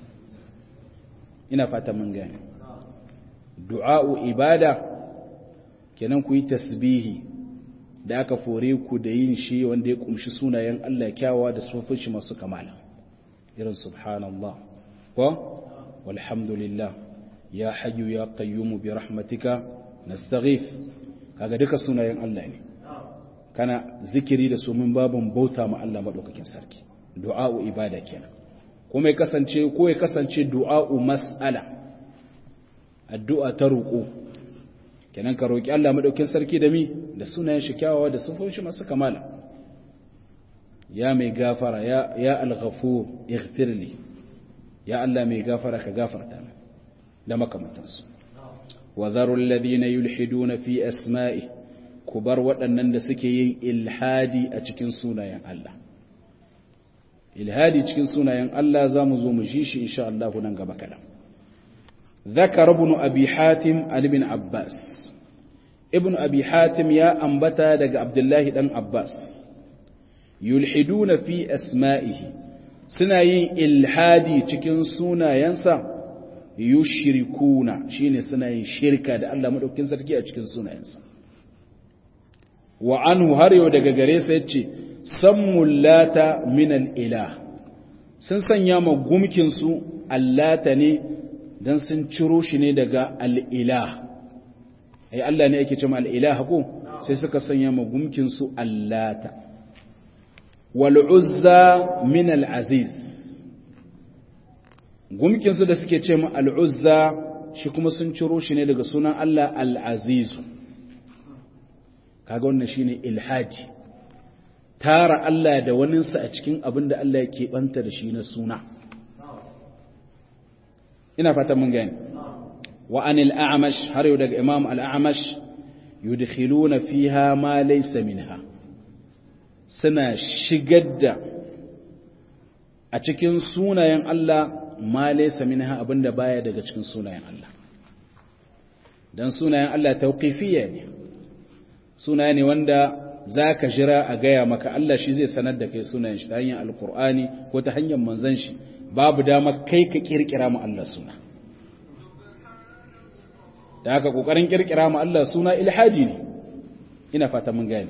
ina fata mun gane du'a'u ibada kenan ku yi tasbihi da aka fore ku da yin shi wanda ya kumshi sunayen Allah kyawawa da sufin shi masu kamala irin subhanallah ko walhamdulillah ya hayyu ya qayyumu bi rahmatika nastaghif kaga duka sunayen Allah ne kana zikiri da su min babun bauta ma Allah madaukakin sarki du'a'u ibada kenan kuma ya kasance ko ya kasance du'a'u mas'ala addu'a ta roƙo kenan ka roƙi Allah madaukakin sarki da mi da sunayen shi kyawawa da sifofin shi masu kamala ya mai gafara ya ya al-ghafur ighfirli ya Allah mai gafara ka gafarta min da makamantansu wa zarul ladina yulhiduna fi asma'i kubar waɗannan da suke yin ilhadi a cikin sunayen Allah ilhadi cikin sunayen Allah zamu zo mu ji shi insha Allah nan gaba kadan ذكر ابن أبي حاتم عن ابن عباس ابن أبي حاتم يا أنبتا دق عبد الله بن عباس يلحدون في أسمائه سنين إلحادي تكن سونا ينسى يشركون شين سنين شركة دا الله مدوكين سركي أتكن سونا ينسى وعنه هريو دق غريسة يتشي سموا اللات من الإله سنسن ياما قمكن سو اللات ne don sun ciro shi ne daga al'ilah ai Allah ne yake cima al'ilah ko sai suka sanya magumkinsu allata wal'uzza min al'aziz gumkinsu da suke ce al'uzza shi kuma sun ciro shi ne daga sunan Allah al'azizu kaga wannan shi ne ilhaji tara Allah da waninsa a cikin abin da Allah ya keɓanta da shi na suna ina fatan mun gani wa anil a'mash har yau daga imam al-a'mash yudkhiluna fiha ma laysa minha suna shigar da a cikin sunayen Allah ma laysa minha abinda baya daga cikin sunayen Allah dan sunayen Allah tauqifiyya ne sunaye ne wanda zaka jira a gaya maka Allah shi zai sanar da kai sunayen shi ta hanyar alqur'ani ko ta hanyar manzon shi babu dama kai ka kirkira mu Allah suna da haka kokarin kirkira mu Allah suna ilhadi ne ina fata mun gane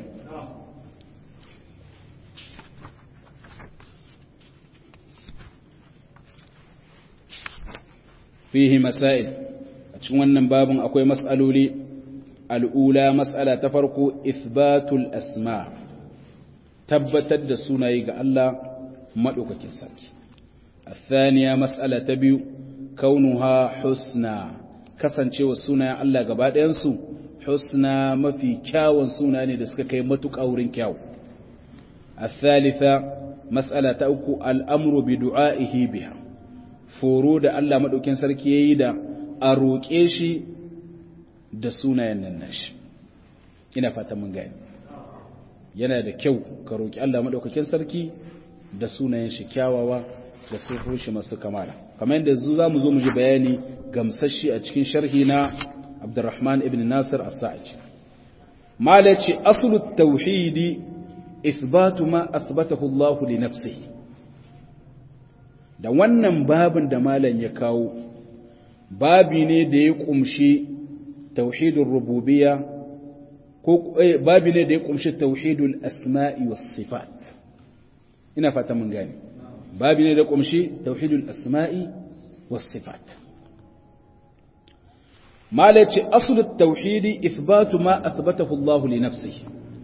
fihi masail a cikin wannan babin akwai mas'aloli al'ula mas'ala ta farko ithbatul asma tabbatar da sunaye ga Allah madaukakin sarki الثانية مسألة تبيو كونها حسنى kasancewa sunayen Allah gaba ɗayansu husna mafi kyawun suna ne da suka kai matuƙa wurin kyawu الثالثة مسألة أكو الأمر بدعائه بها foro da Allah maɗaukin sarki ya yi da a roƙe shi da sunayen nan nashi ina fata mun gani yana da kyau ka roƙi Allah maɗaukakin sarki da sunayen shi kyawawa da sifofin shi masu kamala kamar yadda zu za mu zo mu ji bayani gamsashi a cikin sharhi na Abdurrahman ibn Nasir as-Sa'id malaci aslu tauhidi ithbatu ma athbatahu Allah li nafsihi da wannan babin da malam ya kawo babi ne da ya kumshi tauhidul rububiyya ko babi ne da ya kumshi tauhidul asma'i was sifat ina fata mun gane babi ne da kumshi tauhidul asma'i was sifat malaci aslut tauhidi ithbatu ma athbatahu Allah li nafsihi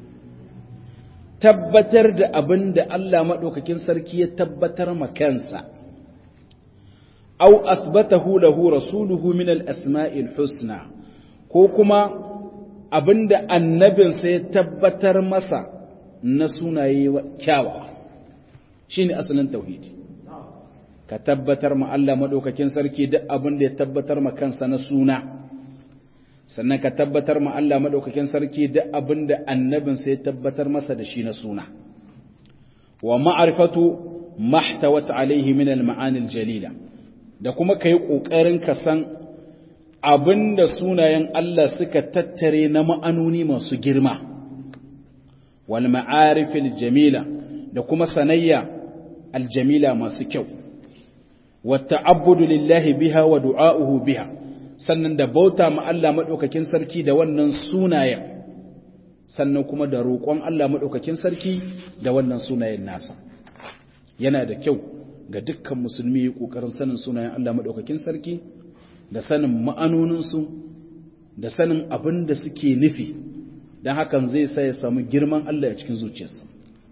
tabbatar da abin da Allah madaukakin sarki ya tabbatar ma kansa aw athbatahu lahu rasuluhu min al-asma'il husna ko kuma abinda annabinsa ya tabbatar masa na sunaye kyawawa shine asalin tauhidi ka tabbatar ma Allah madaukakin sarki duk abinda ya tabbatar ma kansa na suna sannan ka tabbatar ma Allah madaukakin sarki duk abinda annabinsa ya tabbatar masa da shi na suna wa ma'rifatu mahtawat alaihi min al-ma'ani al-jalila da kuma ka yi ƙoƙarin ka san abin da sunayen Allah suka tattare na ma'anoni masu girma, wal ma'arifil jamila da kuma sanayya aljamila masu kyau, wata abudu lillahi biha wa du'a'uhu biha, sannan da bauta ma Allah maɗaukakin sarki da wannan sunayen, sannan kuma da roƙon Allah maɗaukakin sarki da wannan sunayen nasa. Yana da kyau. ga dukkan musulmi ƙoƙarin sanin sunayen Allah maɗaukakin sarki da sanin ma'anoninsu da sanin abin da suke nufi don hakan zai sa ya samu girman Allah a cikin zuciyarsa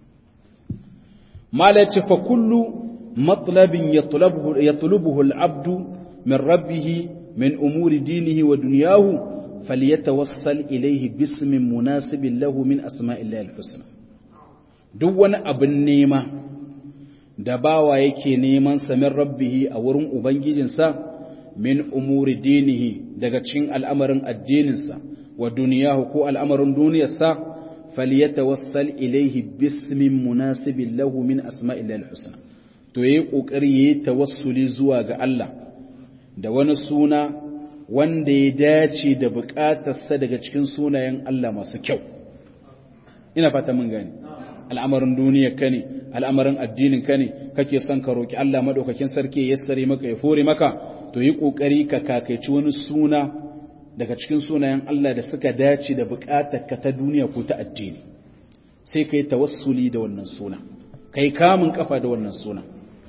malaci fa kullu matlabin yatlubuhu al-abdu min rabbih min umuri dinihi wa dunyahu falyatawassal ilayhi bismin munasibin lahu min asma'illahi al-husna duk wani abin nema da bawa yake neman samin rabbihi a wurin ubangijinsa min umuri dinihi daga cikin al'amarin addininsa wa duniyahu ko al'amarin duniyarsa falyatawassal ilaihi bismin munasibin lahu min asma'illahi al-husna to yayi kokari yayi tawassuli zuwa ga Allah da wani suna wanda ya dace da bukatarsa daga cikin sunayen Allah masu kyau ina fata mun gani al'amarin duniya ka ne al'amarin addinin ka ne kake son ka roki Allah madaukakin sarki ya sare maka ya fore maka to yi kokari ka kakaici wani suna daga cikin sunayen Allah da suka dace da bukatar ka ta duniya ko ta addini sai kai tawassuli da wannan suna kai kamun kafa da wannan suna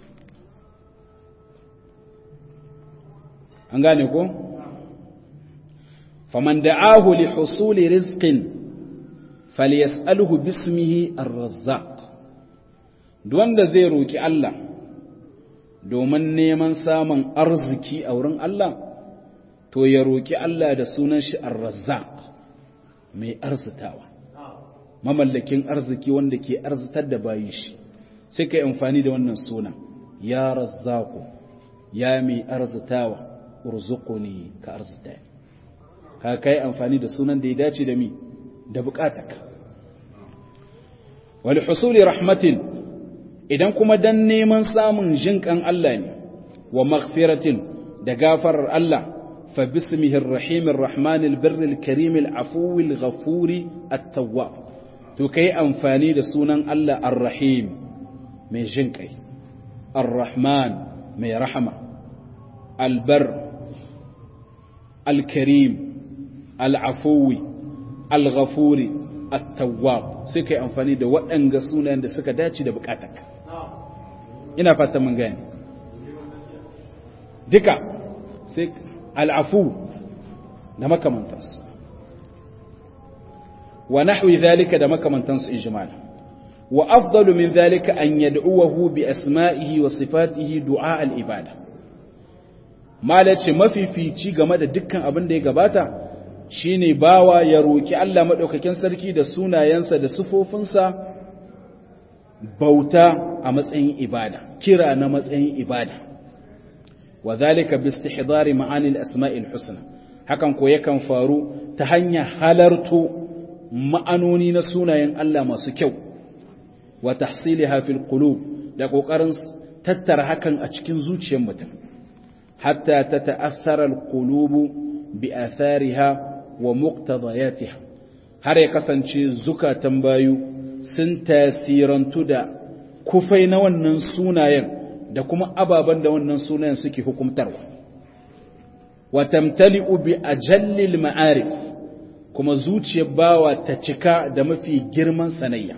an gane ko faman da'ahu li husuli rizqin falyas'aluhu bismihi ar-razzaq duk wanda zai roki Allah domin neman samun arziki a wurin Allah to ya roki Allah da sunan shi ar-razzaq mai arzitawa mamallakin arziki wanda ke arzitar da bayin shi sai kai amfani da wannan sunan ya razzaqu ya mai arzitawa urzuquni ka arzita ka kai amfani da sunan da ya dace da mi da bukatarka wal husuli rahmatin idan kuma dan neman samun jinkan Allah ne wa maghfiratin da gafarar Allah fa bismihi arrahimir rahmanil birril karimil afuwil ghafuri at-tawwab to kai amfani da sunan Allah ar-rahim mai jinkai ar-rahman mai rahama al-bar al-karim al-afuwi al-ghafuri at-tawwab sai kai amfani da waɗanga sunayen da suka dace da bukatarka ina fata mun gane duka sai al-afu da makamantansu wa nahwi dhalika da makamantansu ijmal wa afdalu min dhalika an yad'uhu bi asma'ihi wa sifatihi du'a al-ibada malace mafifici game da dukkan abin da ya gabata shine bawa ya roki Allah madaukakin sarki da sunayensa da sifofinsa bauta a matsayin ibada kira na matsayin ibada wa zalika bi istihdari ma'anil asma'il husna hakan ko yakan faru ta hanyar halarto ma'anoni na sunayen Allah masu kyau wa tahsiliha fil qulub da kokarin tattara hakan a cikin zuciyar mutum hatta tata'athara al qulubu bi athariha wa muqtadayatiha har ya kasance zukatan bayu sun tasirantu da kufai na wannan sunayen da kuma ababen da wannan sunayen suke hukumtarwa wa tamtali'u bi ajallil ma'arif kuma zuciyar bawa ta cika da mafi girman sanayya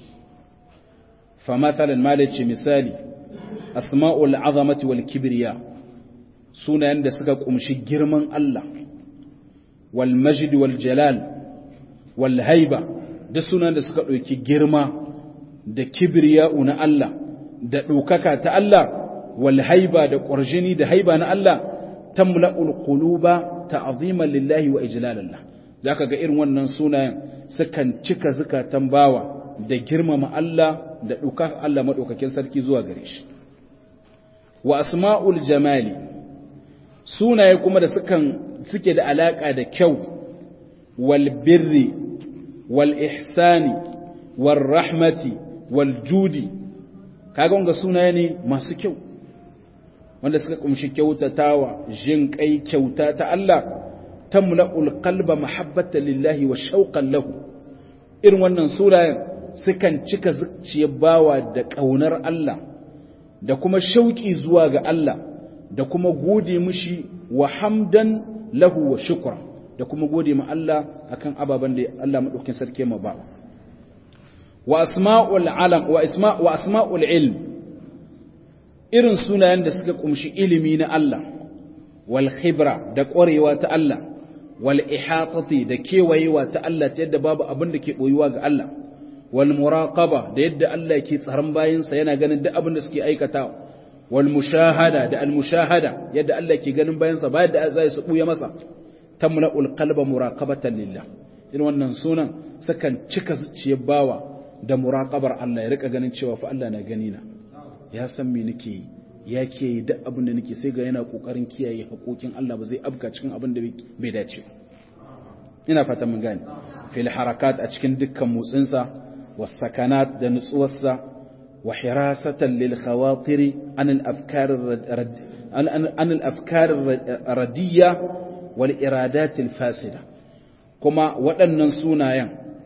fa mathalan malaci misali asma'ul azamati wal kibriya sunayen da suka kumshi girman Allah wal majd wal jalal wal haiba duk sunan da suka ɗauki girma da kibriya'u na Allah da ɗaukaka ta Allah wal haiba da ƙwarjini da haiba na Allah tamla'ul quluba ta'ziman lillahi wa ijlalallah zaka ga irin wannan sunayen sukan cika zukatan bawa da girmama Allah da ɗaukaka Allah madaukakin sarki zuwa gare shi wa asma'ul jamali sunaye kuma da sukan suke da alaka da kyau wal birri والإحسان والرحمة والجود kaga wanga sunaye ne masu kyau wanda suka kumshi kyautatawa jin kai kyauta ta Allah tamla'ul qalba mahabbatan lillahi wa shauqan lahu irin wannan sunayen sukan cika zuciyar bawa da kaunar Allah da kuma shauki zuwa ga Allah da kuma gode mishi wa hamdan lahu wa shukra da kuma gode ma Allah akan ababen da Allah madaukakin sarki ma ba wa asma'ul alam wa isma wa asma'ul ilm irin sunayen da suka kumshi ilimi na Allah wal khibra da ƙwarewa ta Allah wal ihatati da kewayewa ta Allah ta yadda babu abin da ke boyuwa ga Allah wal muraqaba da yadda Allah ke tsaron bayinsa yana ganin duk abin da suke aikatawa wal mushahada da al mushahada yadda Allah ke ganin bayansa ba yadda zai su buya masa tamla'ul qalba muraqabatan lillah irin wannan sunan sakan cika zuciyar bawa da muraqabar Allah ya rika ganin cewa fa Allah na gani na ya san me nake yi ya ke yi duk abin da nake sai ga yana kokarin kiyaye haƙoƙin Allah ba zai abka cikin abin da bai dace ina fata mun gane fil harakat a cikin dukkan motsinsa was sakanat da nutsuwarsa wa hirasatan lil khawatiri an al afkar an al afkar radiyya wal iradat al fasida kuma waɗannan sunayen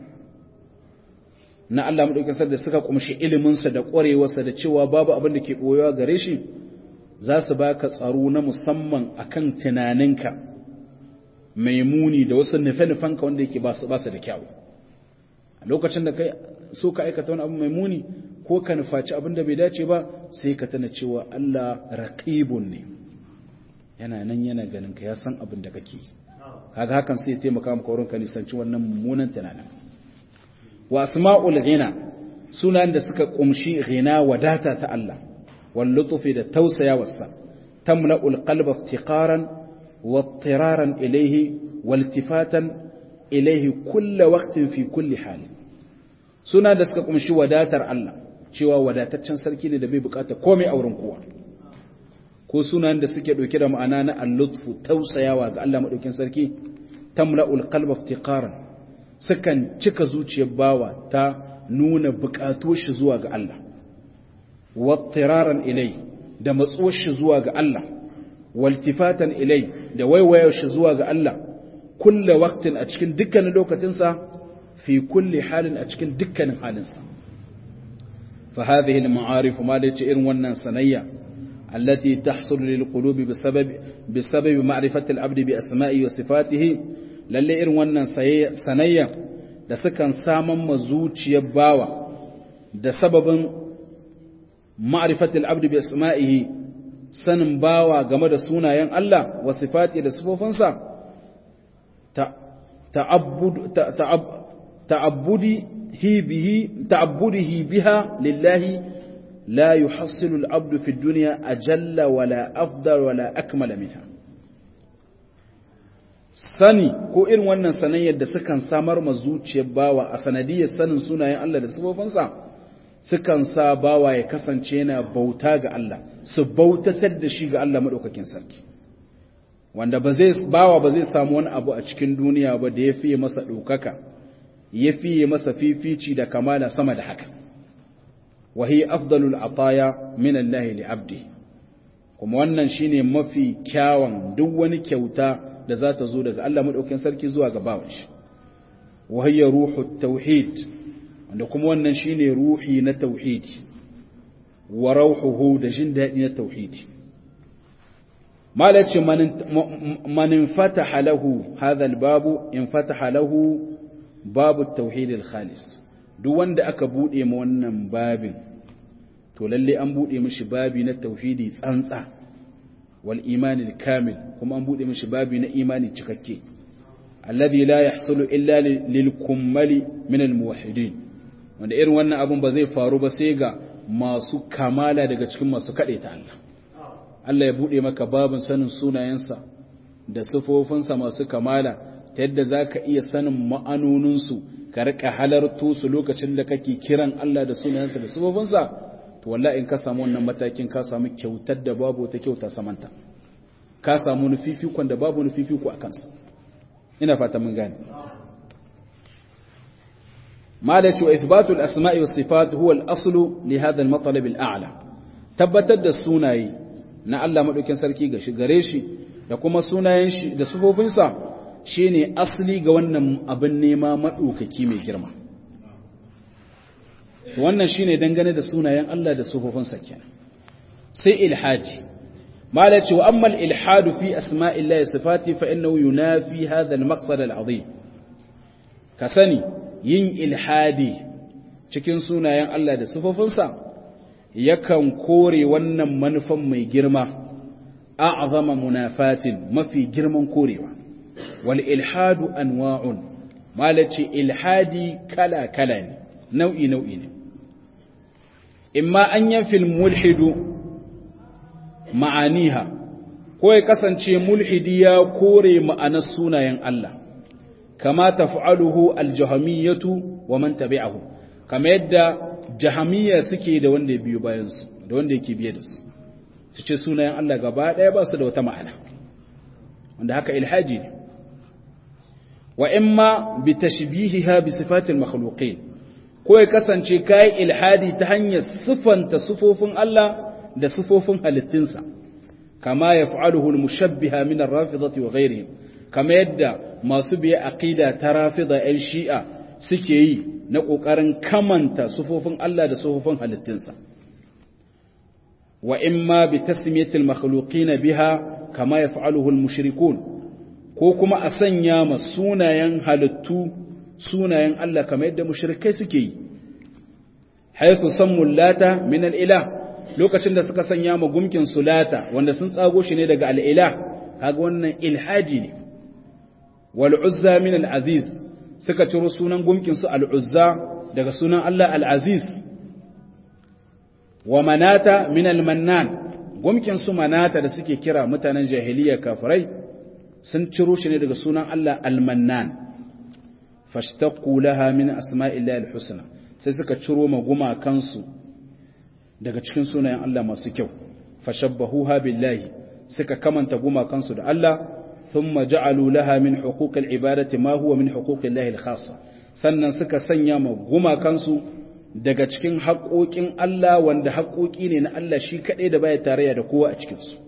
na Allah madaukakin da suka kumshi iliminsa da ƙwarewarsa da cewa babu abin da ke ɓoyewa gare shi za su baka tsaro na musamman akan tunaninka mai muni da wasu nufe-nufenka wanda yake ba su da kyau a lokacin da kai so ka aikata wani abu mai muni ko ka nufaci abin da bai dace ba sai ka tana cewa Allah raqibun ne yana nan yana ganin ka ya san abin da kake kaga hakan sai ya taimaka maka wurin ka nisanci wannan mummunan tunanin wa asma'ul ghina sunan da suka kumshi ghina wadata ta Allah wal lutfi da tausayawarsa tamla'ul qalba iftiqaran wa ittiraran ilayhi wal tifatan ilayhi kull waqtin fi kulli hal suna da suka kumshi wadatar Allah cewa wadataccen sarki ne da bai bukata komai a wurin kowa ko sunan da suke dauke da ma'ana na al-lutfu tausayawa ga Allah madaukin sarki tamla'ul qalba iftiqaran sukan cika zuciyar bawa ta nuna bukatu shi zuwa ga Allah wattiraran ilai da matsuwar shi zuwa ga Allah waltifatan ilai da waiwayar shi zuwa ga Allah kulle waktin a cikin dukkanin lokacinsa fi kulli halin a cikin dukkanin halinsa fa hadhihi al-ma'arif ma da irin wannan sanayya allati tahsul lil qulubi bisababi bisababi ma'rifati al-abdi bi asma'i wa sifatihi lalle irin wannan sanayya da sukan saman ma zuciyar bawa da sababin ma'rifatul abdi bi asma'ihi sanin bawa game da sunayen Allah wa sifati da sifofinsa ta'abbudihi bihi ta'abbudihi biha lillahi la yuhassilu al-abdu fi ad-dunya ajalla wala afdal wala akmala minha sani ko irin wannan sanayyar da sukan samar ma zuciyar bawa a sanadiyar sanin sunayen Allah da sifofinsa sukan sa bawa ya kasance yana bauta ga Allah su bautatar da shi ga Allah madaukakin sarki wanda ba zai bawa ba zai samu wani abu a cikin duniya ba da ya fiye masa ɗaukaka ya fiye masa fifici da kamala sama da haka wahi afdalul ataya min Allah li abdi kuma wannan shine mafi kyawun duk wani kyauta da za ta zo daga Allah maɗaukin sarki zuwa ga bawan shi wahayya ruhu tauhid wanda kuma wannan shine ruhi na tauhidi wa rauhuhu da jin daɗi na tauhidi malaci man infataha lahu hadha babu infataha lahu babu tauhid al-khalis duk wanda aka bude ma wannan babin to lalle an bude mishi babi na tauhidi tsantsa wal imani kamil kuma an bude mishi babi na imani cikakke alladhi la yahsulu illa lil kummali min al muwahhidin wanda irin wannan abun ba zai faru ba sai ga masu kamala daga cikin masu ta Allah Allah ya bude maka babin sanin sunayensa da sifofinsa masu kamala ta yadda zaka iya sanin ma'anoninsu ka rika halarto su lokacin da kake kiran Allah da sunayensa da sifofinsa to wallahi in ka samu wannan matakin ka samu kyautar da babu ta kyauta samanta ka samu nufifikon da babu nufifiko a kansa ina fata mun gane malaci wa isbatu al-asma'i was sifat huwa al-aslu li hadha al-matlab al-a'la tabbatar da sunaye na Allah madaukin sarki ga shi gare shi da kuma sunayen shi da sifofinsa shine asli ga wannan abin nema madaukaki mai girma wannan shine dangane da sunayen Allah da sifofinsa kenan sai ilhaji mala ce wa amma al-ilhadu fi asma'illahi sifati fa innahu yunafi hadha al-maqsad al-azim ka sani yin ilhadi cikin sunayen Allah da sifofinsa yakan kore wannan manufan mai girma a'zama munafatin mafi girman korewa wal ilhadu anwa'un malaci ilhadi kala kala ne nau'i nau'i ne imma an yanfil mulhidu ma'aniha ko ya kasance mulhidi ya kore ma'anar sunayen Allah kama taf'aluhu al-jahmiyatu wa man tabi'ahu kama yadda jahamiyya suke da wanda ya biyo bayan su da wanda yake biye da su su ce sunayen Allah gaba daya ba su da wata ma'ana wanda haka ilhaji ne wa imma bi tashbihiha bi sifatil makhluqin ko ya kasance kai ilhadi ta hanyar sifanta sufofin Allah da sufofin halittunsa kama yaf'aluhu al-mushabbiha min ar-rafidati wa ghayrihim kama yadda masu biye aqida ta rafida ɗan shi'a suke yi na ƙoƙarin kamanta sufofin Allah da sufofin halittunsa wa imma bi tasmiyatil makhluqina biha kama yaf'aluhu al-mushrikun ko kuma a sanya ma sunayen halittu sunayen Allah kamar yadda mushrikai suke yi haythu sammu lata min al-ilah lokacin da suka sanya ma gumkin sulata wanda sun tsago shi ne daga al-ilah kaga wannan ilhaji ne wal uzza min al-aziz suka ciro sunan gumkin su al-uzza daga sunan Allah al-aziz wa manata min al-mannan gumkin su manata da suke kira mutanen jahiliya kafirai sun ciro shi ne daga sunan Allah al-mannan fashtaqu laha min asma'illahi al-husna sai suka ciro ma gumakansu daga cikin sunayen Allah masu kyau fashabbahuha billahi suka kamanta gumakansu da Allah thumma ja'alu laha min huquqil ibadati ma huwa min huquqillahi al-khassa sannan suka sanya ma gumakansu daga cikin haƙoƙin Allah wanda haƙoƙi ne na Allah shi kaɗai da baya tarayya da kowa a cikinsu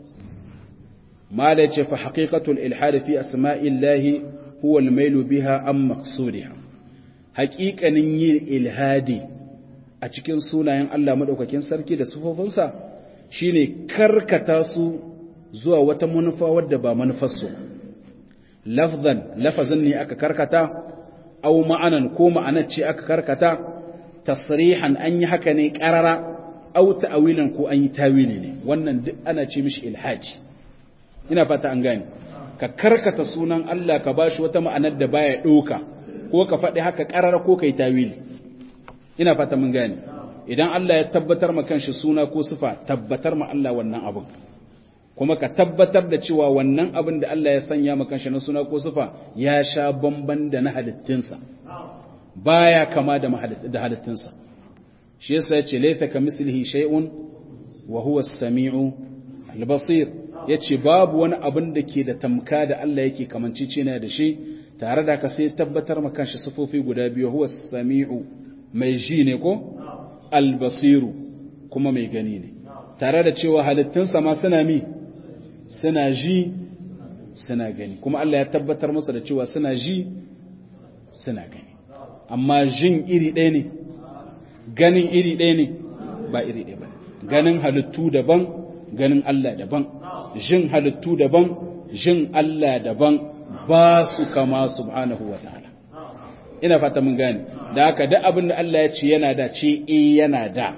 mala ce fa haqiqatul ilhad fi asma'illahi huwa al-mailu biha am maqsudiha haƙiƙanin yin ilhadi a cikin sunayen Allah madaukakin sarki da sufofinsa shine karkata su zuwa wata manufa wadda ba manufarsu lafzan lafazin ne aka karkata au ma'anan ko ma'anar ce aka karkata tasrihan an yi haka ne ƙarara au ta'awilan ko an yi tawili ne wannan duk ana ce mishi ilhaji ina fata an gane ka karkata sunan Allah ka bashi wata ma'anar da baya ɗoka ko ka faɗi haka ƙarara ko kai tawili ina fata mun gane idan Allah ya tabbatar ma kanshi suna ko sifa tabbatar ma Allah wannan abin kuma ka tabbatar da cewa wannan abin da Allah ya sanya ma kanshi na suna ko sifa ya sha bamban da na halittinsa baya kama da da halittinsa shi yasa yace laysa kamislihi shay'un wa huwa as-sami'u al-basir yace babu wani abin da ke da tamka da Allah yake kamancicina da shi tare da ka sai tabbatar ma kanshi sifofi guda biyu huwa as-sami'u mai ji ne ko al-basiru kuma mai gani ne tare da cewa halittinsa ma suna mi suna ji suna gani kuma Allah ya tabbatar masa da cewa suna ji suna gani amma jin iri ɗaya ne ganin iri ɗaya ne ba iri ɗaya ba ganin halittu daban ganin Allah daban jin halittu daban jin Allah daban ba su kama subhanahu wa ta'ala ina fata mun gane da haka duk abin da Allah ya ce yana da ce eh yana da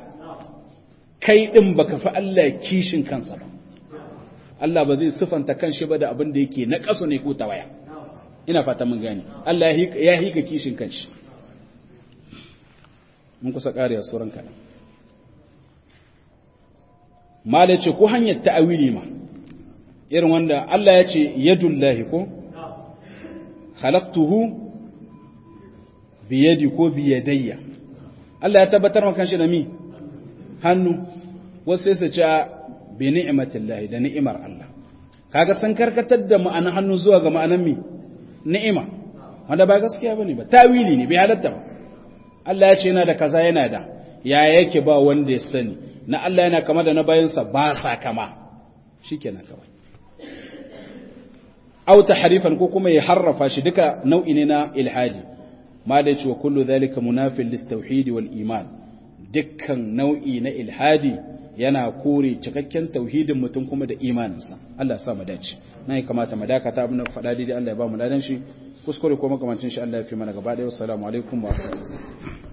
kai din baka fi Allah kishin kansa ba Allah ba zai sifanta kanshi ba da abin da yake na kaso ne ko tawaya ina fata mun gane Allah ya hika kishin kanshi mun kusa ƙariya suran kaɗan mala ce ko hanyar ta'awili ma irin wanda Allah ya ce yadullahi ko khalaqtuhu biyadi ko biyadayya Allah ya tabbatar maka shi da mi hannu wasu sai su ce bi ni'matillahi da ni'imar Allah kaga san karkatar da ma'anar hannu zuwa ga ma'anar mi ni'ima wanda ba gaskiya bane ba tawili ne bai halatta ba Allah ya ce yana da kaza yana da ya yake ba wanda ya sani na Allah yana kama da na bayansa ba sa kama shikenan kawai au tahrifan ko kuma ya harrafa shi duka nau'i ne na ilhadi ma da cewa kullu zalika munafil lit-tauhid wal iman dukkan nau'i na ilhadi yana kore cikakken tauhidin mutum kuma da imaninsa Allah ya sa mu dace nan ya kamata mu dakata abin da faɗa daidai Allah ya ba mu ladan shi kuskure ko makamancin shi Allah ya fi mana gaba ɗaya wassalamu alaikum wa rahmatullahi